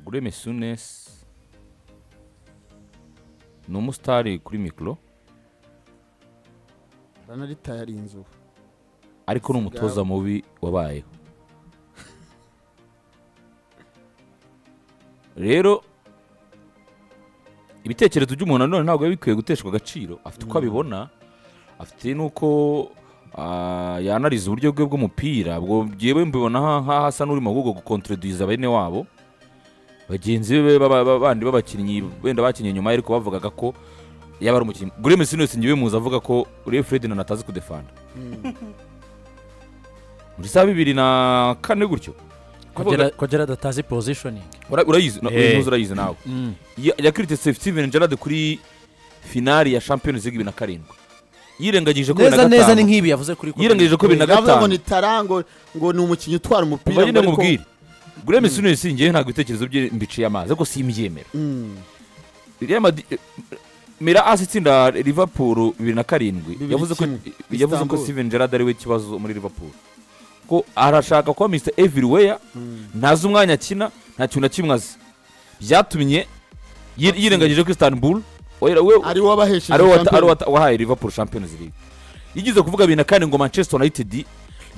Gureme Sunesi ni umusitari kuri mikoro banaritaye ari inzu ariko ni umutoza mubi wabayeho rero ibitekerezo by'umuntu nanone ntabwo biba bikwiye guteshwa agaciro afite uko abibona afite n'uko ah, yanariza uburyo bwe bw'umupira bwo byewe mbibona nka- nk'aho asa n'urimo ahubwo gukontorodiza bene wabo bagenzi be baba- baba- bandi b'abakinnyi wenda bakinnye nyuma ye ariko bavugaga ko yaba ari umukinnyi gureme siniyose njyewe muzi avuga ko uriya ferdinand atazi kudefanda muri saa bibiri na kane gutyo kongera kongera adatazi pozishoningi Ura- urayizi na- Eh. uyu muzi urayizi nawe Ya- yakirite Steve- steven gerard kuri finali ya champions league bibiri na karindwi yirengagije ko bibiri neza na neza ni gatanu nk'ibi yavuze kuri yirengagije ko bibiri na avuga ngo gatanu ni tara ngo ngo ni umukinnyi utwara umupira umva nyine ngo ariko- mubwire gureme siniyose njyewe ntabwo ibitekerezo bye mbiciye amazi ariko simbyemera Mm. Real Madrid- eh, Mira asi itsinda Liverpool bibiri na karindwi Bibiri yavuze ko kimwe. yavuze ko Istanbul. Steven Gerrard ari we kibazo muri Liverpool ko arashaka kuba Mr Everywhere ntazi umwanya akina nta kintu na kimwe azi byatumye yi- yirengagije ko Istanbul we- we- ari wowe abahesheje ari we wata- shampiyona. ari we wata- wahaye Liverpool Champions League yigize kuvuga bibiri na kane ngo Manchester United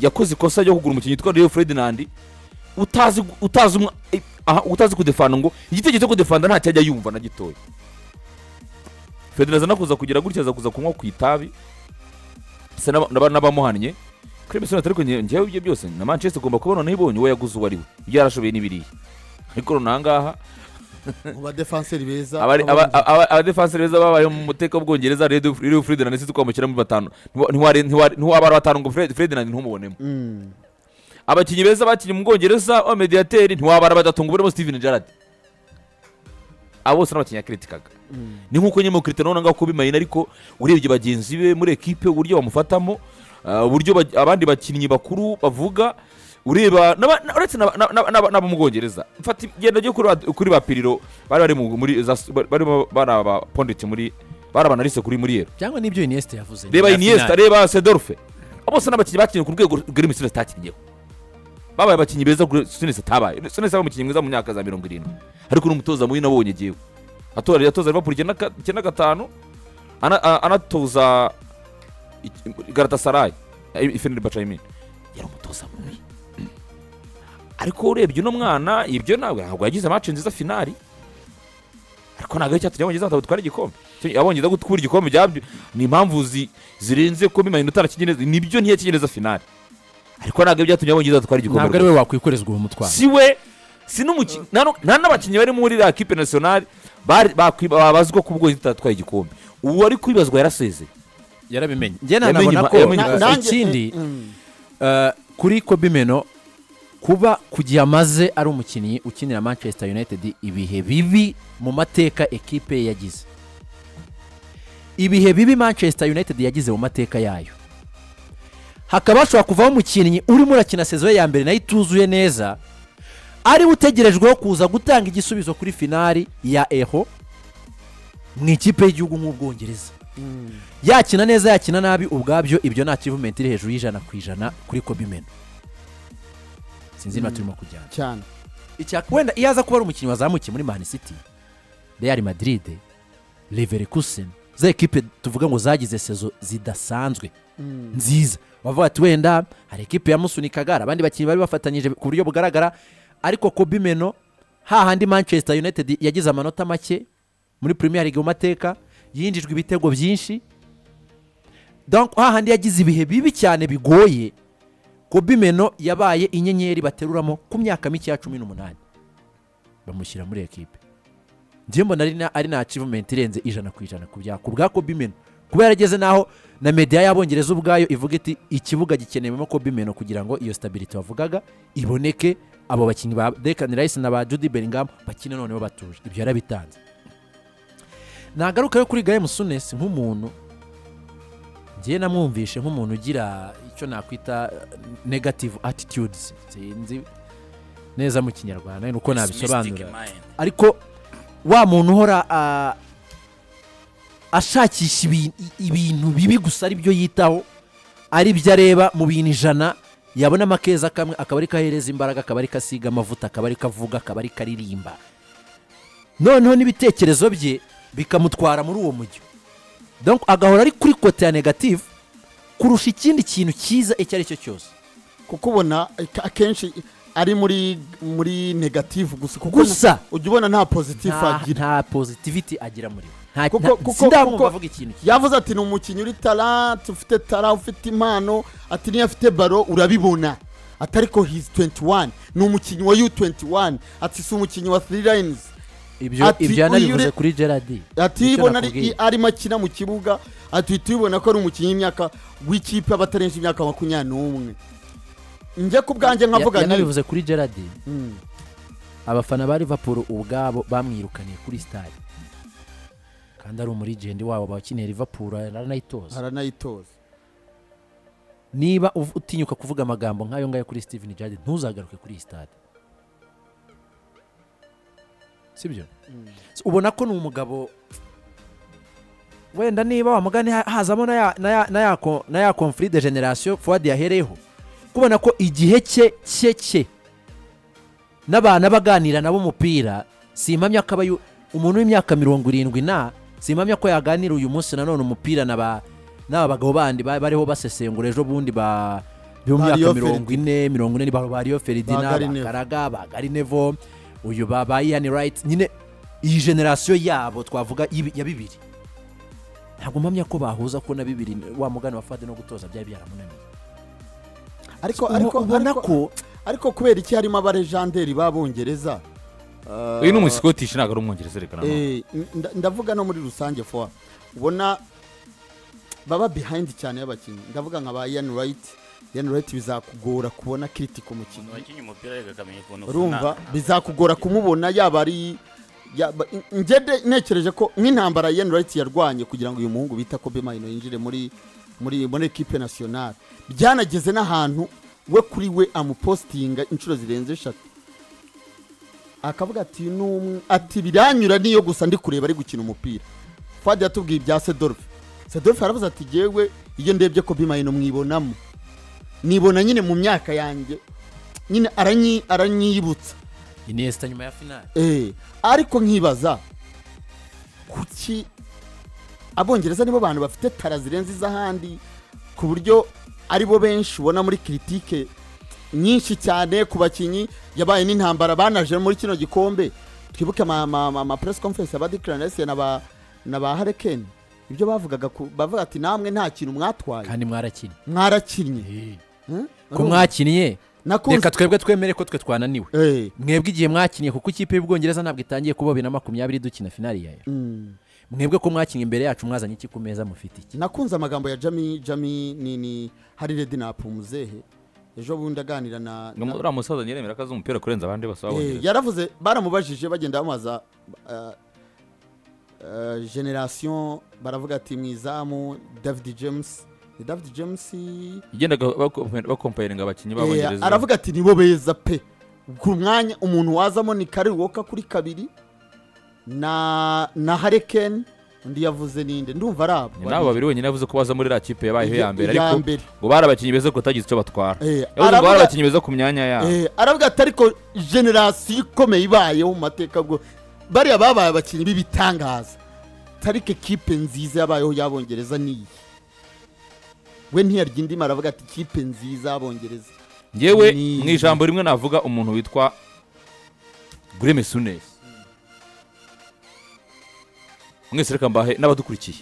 yakoze ikosa ryo kugura umukinnyi witwa Rio Ferdinand utazi utazi umwa- eh, aha, utazi kudefanda ngo igitekerezo cyo kudefanda ntacyo ajya yumva na gitoya Ferdinand aza no kuza kugira gutya aza kuza kunywa ku itabi se n'aba- n'aba- n'abamuhannye kuri Messi ariko njye- njyewe ibyo byose na Manchester igomba kubona noneho ibonye uwo yaguze uwo ari we byarashoboye n'ibiriya ariko none aha ngaha mu badefanseri beza Abari- aba- abarinzi. aba- abadefanseri beza babayeho mu mutekano w'ubwongereza rero rero Ferdinand nisize twamushyiramo batanu Ntiwa- ntiware- ntiware- ntiwaba ari batanu ngo Fred- Ferdinand ntumubonemo Mm. abakinnyi beza bakinnye mu bwongereza b'amediyateri ntiwabara badatunga uburimo Steven Gerrard abo bose ni abakinnyi yakritikaga ni nk'uko nyine mu Cristiano Ronaldo ngaho kubimayina ariko urebye bagenzi be muri ekipe uburyo bamufatamo ah, uburyo ba- abandi bakinnyi bakuru bavuga ureba n'aba- na- uretse n'aba- na- na- n'aba- n'abo mu bwongereza mfata igenda ryo kuri ba- kuri ba piriro bari bari mu- muri za barimo bari abaponditi muri bari abanarise kuri muri yero cyangwa n'ibyo iniyesite yavuze reba nyuma ya iniesta finale. reba sedorfe bose n'abakinnyi bakinnye ku rwego grim sinesi atakinnyeho babaye abakinnyi beza sinesi atabaye sinesi aba umukinnyi mwiza mu myaka za mirongo irindwi ariko n'umutoza mubi nabonye agiyeho atora yatoza liverpool icyenda ka- icyenda gatanu ana- a- anatoza iki- garatasarayi ifeneri bacayimini yari umutoza mubi ariko urebye uno mwana ibyo ntabwo ntabwo yagize amace nziza finali ariko ntabwo ari icyatumye abongereza batabwo gutwara igikombe Icyo- abongereza gutwara igikombe byabyo ni impamvu zi- zirenze ko bimayina utarakigereza nibyo ntiyakigereza finali ariko ntabwo ari byatumye abongereza batwara igikombe ntabwo ari we wakwikorezwa uwo mutwaro si we si n'umuki- nta nu- nta n'abakinnyi bari muri la kipe nasiyonari bari- bakwi- babazwa ko ubwongereza butatwaye igikombe ubu ari kwibazwa yarasezeye yarabimenye njye Yamenye nanabona impa- ko yamenye eh, Na- nanjye- ikindi eh, mm. eh, kuri kobe meno kuba ku gihe amaze ari umukinnyi ukinira manchester united ibihe bibi mu mateka ekipe ye yagize ibihe bibi manchester united yagize mu mateka yayo hakaba hashobora kuvaho umukinnyi urimo urakina sezo ye ya mbere nayo ituzuye neza ariwe utegerejweho kuza gutanga igisubizo kuri finali ya eho mu ikipe y'igihugu nk'ubwongereza yakina neza yakina nabi ubwabyo ibyo nta kivumenti iri hejuru y'ijana ku ijana kuri kobimeno sinzi niba turimo kujyana cyane icya wenda iyo aza kuba ari umukinnyi wazamukiye muri mani city real madrid leverkusen za ekipe tuvuga ngo zagize sezo zidasanzwe nziza bavuga ati wenda hari ekipe yamusunikaga hari abandi bakinnyi bari bafatanyije ku buryo bugaragara ariko kobimeno hahandi manchester united yagize amanota make muri premier league mu mateka yinjijwe ibitego byinshi donc hahandi yagize ibihe bibi cyane bigoye kobimeno yabaye inyenyeri bateruramo ku myaka mike ya cumi n'umunani bamushyira muri ekipe njye mbona ari na- ari na achievement irenze ijana ku ijana ku bya- ku bwa kobimeno kuba yarageze n'aho na media y'abongereza ubwayo ivuga iti ikibuga gikenewemo kobimeno kugira ngo iyo stability wavugaga iboneke abo bakinnyi ba Declan Rice na ba Jude Bellingham bakine noneho batuje ibyo yarabitanze nagaruka yo kuri Graham Souness nk'umuntu njyewe namwumvishe nk'umuntu ugira icyo nakwita eh, negative attitudes sinzi neza mu kinyarwanda ni uko nabisobanura ariko wa muntu uhora ah, ashakisha ibi- i- ibintu bibi gusa ari byo yitaho ari byo areba mu bintu ijana yabonamo akeza kamwe akaba ari kahereza imbaraga akaba ari kasiga amavuta akaba ari kavuga akaba ari karirimba noneho n'ibitekerezo bye bikamutwara muri uwo mujyo Donc, agahora ari kuri kote ya negative kurusha ikindi kintu cyiza icyo ari cyo cyose kuko ubona ak- akenshi ari muri muri negative gusa kuko Gusa. na- ujya ubona nta positive nta, agira nta positivity agira muri we Nta- Kuko- nta- kuko- sindamwumva kuko- avuga ikintu kimwe. yavuze ati ni umukinnyi uri talent ufite tara ufite impano ati niyo afite baro urabibona ati ariko hizi 21 ni umukinnyi wa u21 ati si umukinnyi wa three lines ibyo ati, ibyo yanabivuze uyu- kuri gerard ati Nicyo ibona ari- nakubwiye. arimo akina mu kibuga ati uhita ubibona ko ari umukinnyi w'imyaka w'ikipe abatarenze imyaka makumyabiri n'umwe njye ku bwanjye Ya- nkavuga nti yanabivuze kuri gerard Mm. abafana ba liverpool ubwabo bamwirukaniye kuri stade kandi ari umurigende wabo bakeneye liverpool aranayitoza aranayitoza niba uv- utinyuka kuvuga amagambo nk'ayo ngayo kuri steven gerard ntuzagaruke kuri iyi stade sibyo S- ubona ko ni umugabo wenda niba wamugane ha- hazamo na ya- na ya- na ya ko- na ya conflit de generation fuad yahereyeho kubona ko igihe cye cye cye n'abantu abaganira nabo umupira simpamya ko aba yu- umuntu w'imyaka mirongo irindwi na simpamya ko yaganira uyu munsi nanone umupira na ba n'aba bagabo bandi ba- bariho basesengura ejo bundi ba bo mu Ba myaka Rio mirongo ine mirongo ine ni ba ba Rio Ba Ferdinand Garinevo. bakaraga ba Garinevo uyu ba ba Ian Wright nyine iyi generasiyo yabo twavuga y'ibi- ya bibiri ntabwo mpamya ko bahuza ko na bibiri wa mugani wa Fadi no gutoza byari byaramunaniye ariko Ubu- ariko ubona ariko- ko ariko kubera iki harimo abarejanderi b'abongereza uyu ni umusikoti ntabwo ari umwongereza reka nanone Eh, nda- ndavuga no muri rusange fowa ubona baba behind cyane y'abakinnyi ndavuga nka ba ian wright ian wright bizakugora kubona kiriti ku mukinnyi wakinnye umupira reka akamenya ukuntu urumva ufana. bizakugora kumubona yaba ari yaba- njye de- nekereje ko nk'intambara ian wright yarwanye kugira ngo uyu muhungu bita kobe mayino yinjire muri muri muri ekipe nasiyonari byanageze n'ahantu we kuri we amupositinga inshuro zirenze eshatu akavuga ati "Uyu ni umwe ati biranyura niyo gusa ndi kureba ari gukina umupira fadi yatubwiye ibya sedolfe sedolfe yaravuze ati yewe iyo ndebye kobe mayino mwibonamo nibona nyine mu myaka yanjye nyine aranyi- aranyibutsa Iniesta nyuma ya finali Eh, ariko nkibaza kuki abongereza nibo bantu bafite tara zirenze iz'ahandi ku buryo aribo benshi ubona muri kiritike nyinshi cyane ku bakinnyi yabaye n'intambara banaje muri kino gikombe twibuke ama press conference aba Dick Clarence na ba na ba Hurricane ibyo bavugaga ku- bavuga ati namwe nta kintu mwatwaye kandi mwarakinnye mwarakinnye Hmm? ko mwakinnye Nakunze- reka twebwe twemere ko twe twananiwe Eh, mwebwe igihe mwakinnye kuko ikipe y'ubwongereza ntabwo itangiye kuba bibiri na makumyabiri dukina finali ya euro mm. mwebwe ko mwakinnye imbere yacu mwazanye iki ku meza mufite iki nakunze amagambo ya jami jami ni ni hari redinapu umuzehe ejo bundi aganira na, na uriya musaza nyiremera ko azi umupira kurenza abandi bose Eh, b'abongereza yaravuze baramubajije bagenda bamubaza uh, uh, generasiyo baravuga ati mu izamu david james ni david james yagendaga bako- bakompayiringa abakinnyi Eh, b'abongereza aravuga ati nibo beza pe ku mwanya umuntu wazamo ni kari woka kuri kabiri na na harikeni undi yavuze ninde ndumva ari abo Ni nabo babiri wenyine yavuze ko baza muri iriya kipe yabaye Iya- iya mbere iya ariko mbere. ngo bari abakinnyi beza ko batagize icyo batwara Eh, yavuze ngo bari aravuga- abakinnyi beza ku myanya yabo Eh, aravuga ati ariko generasiyo ikomeye ibayeho mu mateka bwo bariya babaye abakinnyi b'ibitangaza tarike kipe nziza yabayeho y'abongereza ni iyi we ntiyarya indimi aravuga ati kipe nziza y'abongereza ngewe Ni- mu ijambo rimwe navuga umuntu witwa gureme sunesi mwese reka mbahe n'abadukurikiye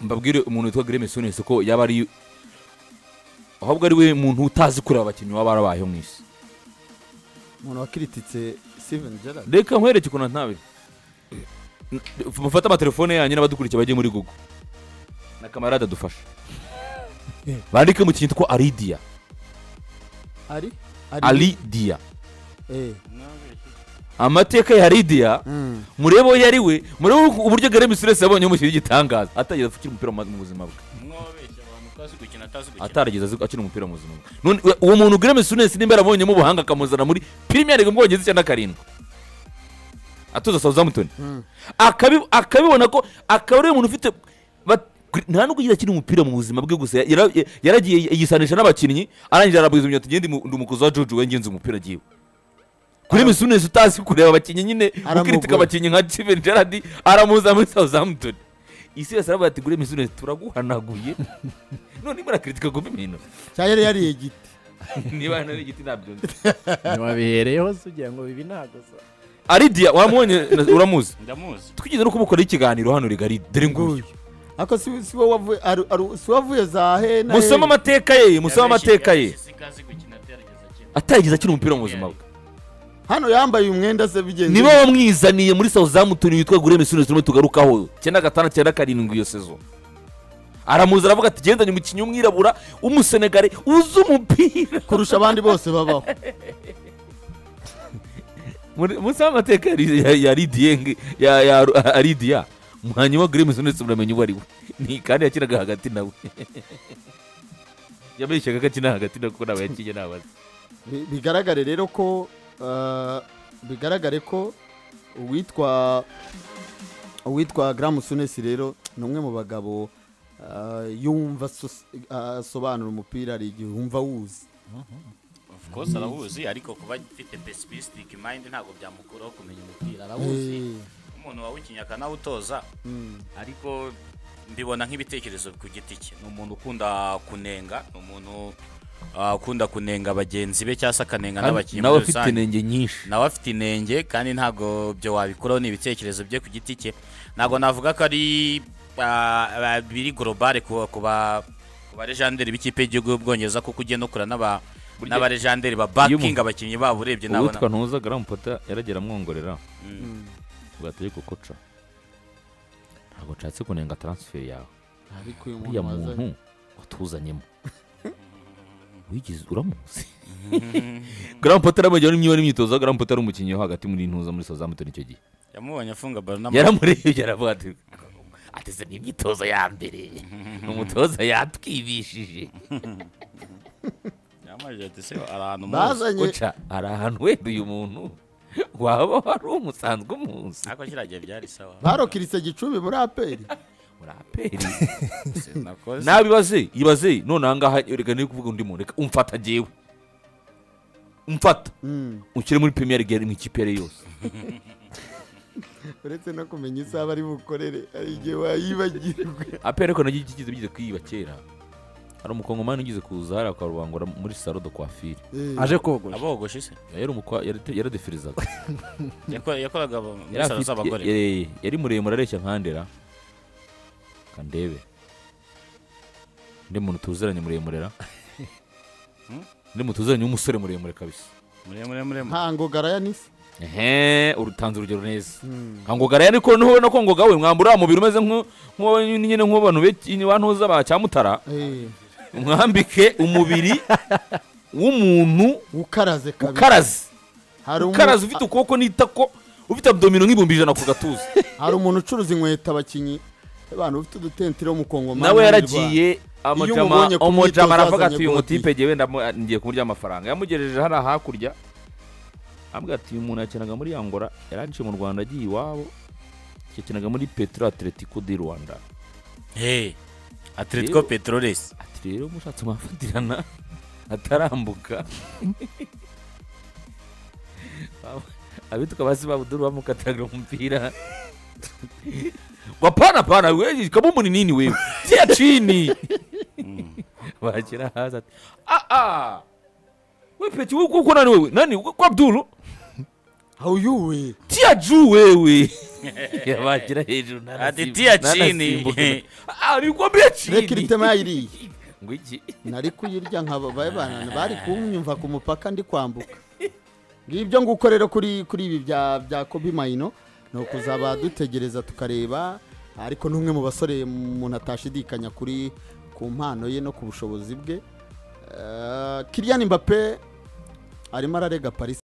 mbabwire umuntu witwa gureme sunesi ko yaba ari ahubwo ari we muntu utazi kureba abakinnyi baba barabayeho mu isi umuntu wakirititse steven gerard reka nkwereke ukuntu ntabiri mufate amatelefone yanyu n'abadukurikiye bajye muri google na kamarade adufasha bandike mu kintu twitwa aridiya ari aridiya Eh, amateka ya aridiya mm. murebe uwo yari we murebe uko- uburyo gare misuresi yabonyeho mu kintu gitangaza atarigeze akina umupira mu mu buzima bwe mwabeshya abantu ko azi gukina atazi gukina atarigeze azi- akina umupira mu buzima bwe None, we- uwo muntu gare misuresi nimba yarabonyemo ubuhanga akamuzana muri pirimiyari mu bwongereza icyenda karindwi atoza sawuzamutoni Mm. Akabi- akabibona ko akaba ari umuntu ufite bat- gr- nta nubwo yigeze akina umupira mu buzima bwe gusa yara- ya- yaragiye yisanisha n'abakinnyi arangije arabwiza imyanya tugende ndi umukozi wa jojo we ngenzi umupira agiye kuri misunez utazi kureba abakinnyi nyine Aramugura. ukiritika abakinnyi nka steven gerard aramuza muri southampton isi yose aravuga ati kuri misunez turaguhanaguye none murakiritika ku bintu cyangwa yari yariye igiti niba nari igiti ntabyo nzi ntiwabihereyeho se ugira ngo bibi ntabwo za aridia waramubonye na- uramuzi ndamuzi twigeze no kumukoraho ikiganiro hano rigari dore nguyu ariko si si wowe wavuye aru- aru- si wowe wavuye za he na he? musome amateka ye musome amateka ye Yarabeshye, yarabeshye, sikazi gukina atarigeze akina. atarigeze akina umupira mu buzima bwe hano yambaye umwenda se bigenze niba wamwizaniye muri southampton witwa gure misunez turimo tugarukaho cyenda gatanu cyenda karindwi iyo sezo aramuza aravuga ati gendanye umukinnyi w'umwirabura w'umusenegare uzi umupira kurusha abandi bose babaho Muri- munsi y'amateka ya Ri- ya- ya ridiyenge ya ya Ru- a- aridiya hanyuma gure misunez muramenya uwo ari we ni kandi yakinaga hagati nawe yabeshyaga ko akina hagati nawe kuko ntabwo yakinnye ntabazi Bi- bigaragare rero ko ah, bigaragare ko uwitwa uwitwa gramusunesi rero ni umwe mu bagabo ah, yumva asos- ah, asobanura umupira hari igihe wumva wuzi Of course arahuzi ariko kuba afite pessimistic mind ntabwo byamukuraho kumenya umupira arahuzi Eh, umuntu wawukinnye akanawutoza mm. ariko mbibona nk'ibitekerezo ku giti cye ni umuntu ukunda kunenga ni umuntu ah, ukunda kunenga bagenzi be cyangwa se akanenga n'abakinnyi nawe muri afite rusange intenge nyinshi nawe afite inenge kandi ntabwo byo wabikuraho ni ibitekerezo bye ku giti cye ntabwo navuga ko ari ah, ah, biri global ku ku ba ku ba legendary b'ikipe y'igihugu y'ubwongereza kuko ugenda ukura n'aba Burya- n'abaregenderi ba Iyo umuntu- bakinga abakinnyi babo urebye nabona uwitwa ntuza garampota yaragera amwongorera bwategeko koca ntabwo nshatse kunenga taransiferi yawe ariko uyu uriya muntu waza- muntu watuzanyemo wigize uramuzi garampota aramujyaho n'imyibare imyitozo garampota ari umukinnyi wo hagati muri ntuza muri southampton icyo gihe yamubonye afunga baro n'amaguru yaramurebye aravuga ati ateze ni imyitozo ya mbere ni umutoza yatwibishije yamubonye ati se ahantu muzi bazanye koca hari ahantu wenda uyu muntu waba wari umusanzwe umuzi ariko kiragiye byari sawa barokiritse gicumbi muri aperi uraperi nakoze nabi ibaze ibaze none ahangaha reka niyo kuvuga undi muntu reka umfata njyewe umfata Mm. unshyire muri premier league mu ikipe yari yose uretse no kumenya isaha bari bukorere hari igihe wayibagirwa apera ariko nagiye kigize bigize kwiba kera hari umukongomani ugize kuza hariya akarubangura muri salo de coiffure Eh, aje kogosha abogoshe se yari umukwa yari- yaradefirizaga Yako- yakoraga abo- muri Yari salo afite- z'abagore eh, yari muremure areshya nkandera kandebe undi muntu tuziranye muremurera undi muntu tuziranye w'umusore muremure kabisa muremure muremure ntango garaya nisi ehe urutanze urugero neza nka ngoga rero ariko niho ubona ko ngoga we mwambura wa mubiri umeze nk'u- nk'uwo nyine nk'abantu ba ntuza ba cyamutara Eh, mwambike umubiri w'umuntu ukaraze kabiri ukaraze hari umu- ukaraze ufite ukuboko n'itako ufite abdomino nk'ibihumbi ijana ku gatuza hari umuntu ucuruza inkweto abakinnyi abantu bafite udutentire wo mu Kongo nawe yaragiye amajama umubonye ku umujama myitozo aravuga yazanye ati uyu godi." mutipe ngewe ndamu- ngiye kumurya amafaranga yamugejeje hariya hakurya avuga ati uyu muntu yakinaga muri angola yaranciye mu rwanda agiye iwabo yakinaga muri petro atletico de rwanda hey atletico petroles ati rero mushatse mwafatirana atarambuka abitwa basi babuduru bamukatiraga umupira wapana pana wewe kama muni nini wewe tia chini wakira haza ati, ah ah wewe peti wewe uko nani wewe nani kwa Abdulu awuyuwe tia juu wewe wakira hejuru nana Ati, sim- "Tia nana chini." simbuka. ah nilikwambia reka iri chini tema yayiriye ngwiki nari kuyirya nka babaye banana bari kumyumva ku mupaka ndi kwambuka ngibyo nguko rero kuri kuri ibi bya bya kobi mayino ni ukuzaba dutegereza tukareba ariko n'umwe mu basore umuntu atashidikanya kuri ku mpano ye no ku bushobozi bwe Eh, Kylian Mbappe arimo ararega Paris